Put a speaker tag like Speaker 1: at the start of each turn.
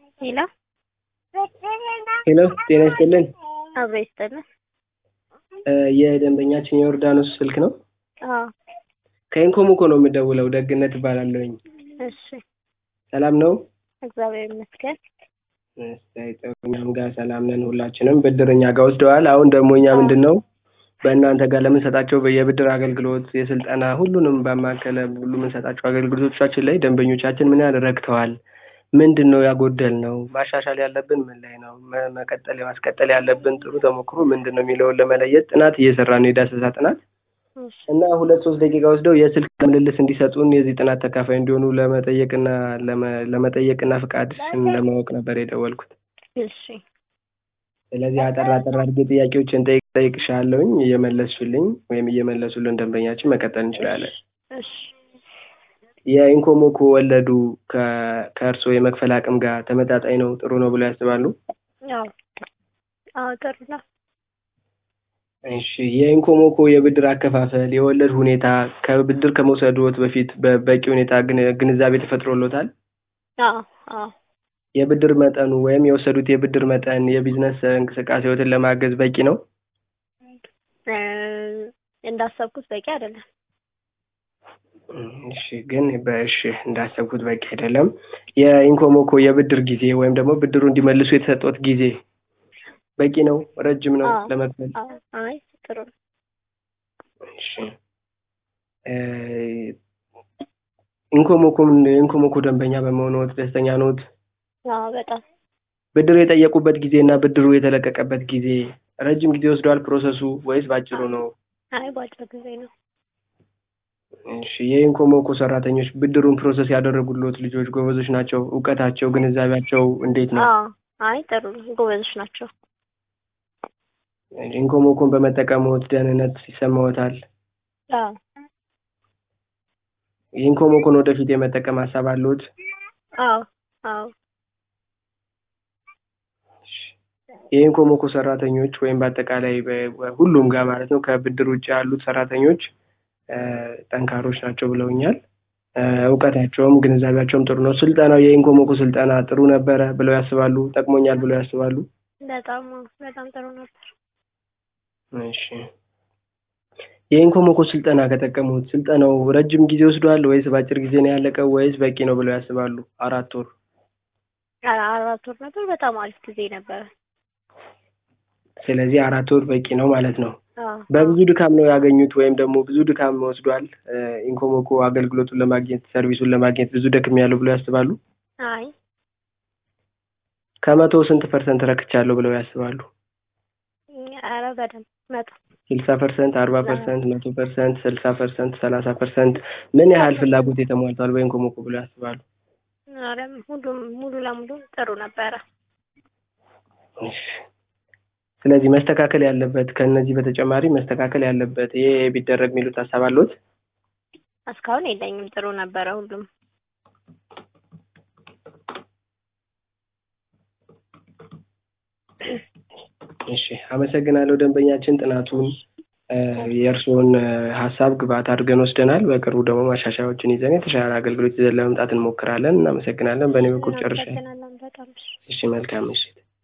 Speaker 1: ሄሎ
Speaker 2: ሄሎ ጤና ይስጥልን።
Speaker 1: አብሮ ይስጥልን።
Speaker 2: የደንበኛችን የዮርዳኖስ ስልክ ነው።
Speaker 1: አዎ
Speaker 2: ከኢንኮሞኮ ነው የምደውለው። ደግነት እባላለሁኝ።
Speaker 1: እሺ፣
Speaker 2: ሰላም ነው?
Speaker 1: እግዚአብሔር ይመስገን።
Speaker 2: እሰይ ጥሩ። እኛም ጋር ሰላም ነን። ሁላችንም ብድር እኛ ጋር ወስደዋል። አሁን ደግሞ እኛ ምንድን ነው በእናንተ ጋር ለምንሰጣቸው የብድር አገልግሎት፣ የስልጠና ሁሉንም ባማከለ ሁሉ የምንሰጣቸው አገልግሎቶቻችን ላይ ደንበኞቻችን ምን ያህል ረክተዋል? ምንድን ነው ያጎደል ነው? ማሻሻል ያለብን ምን ላይ ነው? መ- መቀጠል ማስቀጠል ያለብን ጥሩ ተሞክሮ ምንድን ነው የሚለውን ለመለየት ጥናት እየሰራ ነው፣ የዳሰሳ ጥናት
Speaker 1: እሺ፣
Speaker 2: እና ሁለት ሶስት ደቂቃ ወስደው የስልክ ምልልስ እንዲሰጡን የዚህ ጥናት ተካፋይ እንዲሆኑ ለመጠየቅና ለመ- ለመጠየቅና ፍቃድ ለማወቅ ነበር የደወልኩት።
Speaker 1: እሺ፣
Speaker 2: ስለዚህ አጠር አጠር አድርጌ ጥያቄዎችን ጠይቅ ጠይቅሻለሁኝ እየመለስሽልኝ ወይም እየመለሱልን ደንበኛችን መቀጠል እንችላለን።
Speaker 1: እሺ።
Speaker 2: የኢንኮሞኮ ወለዱ ከ- ከእርስዎ የመክፈል አቅም ጋር ተመጣጣኝ ነው፣ ጥሩ ነው ብለው ያስባሉ?
Speaker 1: አዎ አዎ፣ ጥሩ ነው።
Speaker 2: እሺ የኢንኮሞኮ የብድር አከፋፈል የወለድ ሁኔታ ከብድር ከመውሰድዎት በፊት በበቂ ሁኔታ ግን- ግንዛቤ ተፈጥሮሎታል?
Speaker 1: አዎ አዎ፣
Speaker 2: የብድር መጠኑ ወይም የወሰዱት የብድር መጠን የቢዝነስ እንቅስቃሴዎትን ለማገዝ በቂ ነው?
Speaker 1: እ፣ እንዳሰብኩት በቂ አይደለም።
Speaker 2: እሺ ግን በእሺ እንዳሰብኩት በቂ አይደለም። የኢንኮሞኮ የብድር ጊዜ ወይም ደግሞ ብድሩ እንዲመልሱ የተሰጠዎት ጊዜ በቂ ነው? ረጅም ነው
Speaker 1: አዎ።
Speaker 2: ለመክፈል?
Speaker 1: አዎ፣ አይ ጥሩ ነው።
Speaker 2: እሺ እ፣ ኢንኮሞኮም የኢንኮሞኮ ደንበኛ በመሆንዎት ደስተኛ ነዎት?
Speaker 1: አዎ፣ በጣም
Speaker 2: ብድሩ የጠየቁበት ጊዜ እና ብድሩ የተለቀቀበት ጊዜ ረጅም ጊዜ ወስደዋል ፕሮሰሱ ወይስ ባጭሩ ነው?
Speaker 1: አይ በአጭር ጊዜ ነው።
Speaker 2: እሺ የኢንኮሞኮ ሰራተኞች ብድሩን ፕሮሰስ ያደረጉልዎት ልጆች ጎበዞች ናቸው? እውቀታቸው፣ ግንዛቤያቸው እንዴት ነው?
Speaker 1: አዎ፣ አይ ጥሩ ነው። ጎበዞች ናቸው።
Speaker 2: ኢንኮሞኮን በመጠቀምዎት ደህንነት ይሰማዎታል?
Speaker 1: አዎ
Speaker 2: የኢንኮሞኮን ወደፊት የመጠቀም ሀሳብ አለዎት?
Speaker 1: አዎ አዎ፣
Speaker 2: የኢንኮሞኮ ሰራተኞች ወይም በአጠቃላይ በ- በሁሉም ጋር ማለት ነው ከብድር ውጭ ያሉት ሰራተኞች እ፣ ጠንካሮች ናቸው ብለውኛል። እ፣ እውቀታቸውም ግንዛቤያቸውም ጥሩ ነው። ስልጠናው የኢንኮሞኮ ስልጠና ጥሩ ነበረ ብለው ያስባሉ? ጠቅሞኛል ብለው ያስባሉ?
Speaker 1: በጣም በጣም ጥሩ ነበር።
Speaker 2: እሺ የኢንኮሞኮ ስልጠና ከጠቀሙት ስልጠናው ረጅም ጊዜ ወስዷል ወይስ በአጭር ጊዜ ነው ያለቀው ወይስ በቂ ነው ብለው ያስባሉ? አራት ወር
Speaker 1: አ- አራት ወር ነበር። በጣም አሪፍ ጊዜ ነበረ።
Speaker 2: ስለዚህ አራት ወር በቂ ነው ማለት ነው።
Speaker 1: አዎ
Speaker 2: በብዙ ድካም ነው ያገኙት ወይም ደግሞ ብዙ ድካም ወስዷል እ፣ ኢንኮሞኮ አገልግሎቱን ለማግኘት ሰርቪሱን ለማግኘት ብዙ ደክም ያለው ብለው ያስባሉ?
Speaker 1: አይ
Speaker 2: ከመቶ ስንት ፐርሰንት ረክቻለሁ ብለው ያስባሉ?
Speaker 1: ኧረ በደንብ መቶ
Speaker 2: ስልሳ ፐርሰንት፣ አርባ ፐርሰንት፣ መቶ ፐርሰንት፣ ስልሳ ፐርሰንት፣ ሰላሳ ፐርሰንት ምን ያህል ፍላጎት የተሟልቷል በኢንኮሞኮ ብለው ያስባሉ?
Speaker 1: ኧረ ሁሉም ሙሉ ለሙሉ ጥሩ ነበረ።
Speaker 2: እሺ። ስለዚህ መስተካከል ያለበት ከእነዚህ በተጨማሪ መስተካከል ያለበት ይሄ ቢደረግ የሚሉት ሀሳብ አለዎት?
Speaker 1: እስካሁን የለኝም። ጥሩ ነበረ ሁሉም።
Speaker 2: እሺ አመሰግናለሁ ደንበኛችን ጥናቱን እ፣ የእርስዎን እ፣ ሀሳብ ግብአት አድርገን ወስደናል። በቅርቡ ደግሞ ማሻሻያዎችን ይዘን የተሻለ አገልግሎት ይዘን ለመምጣት እንሞክራለን። እናመሰግናለን። በእኔ በኩል ጨርሻለሁ።
Speaker 1: እናመሰግናለን በጣም እሺ።
Speaker 2: እሺ መልካም ምሽት።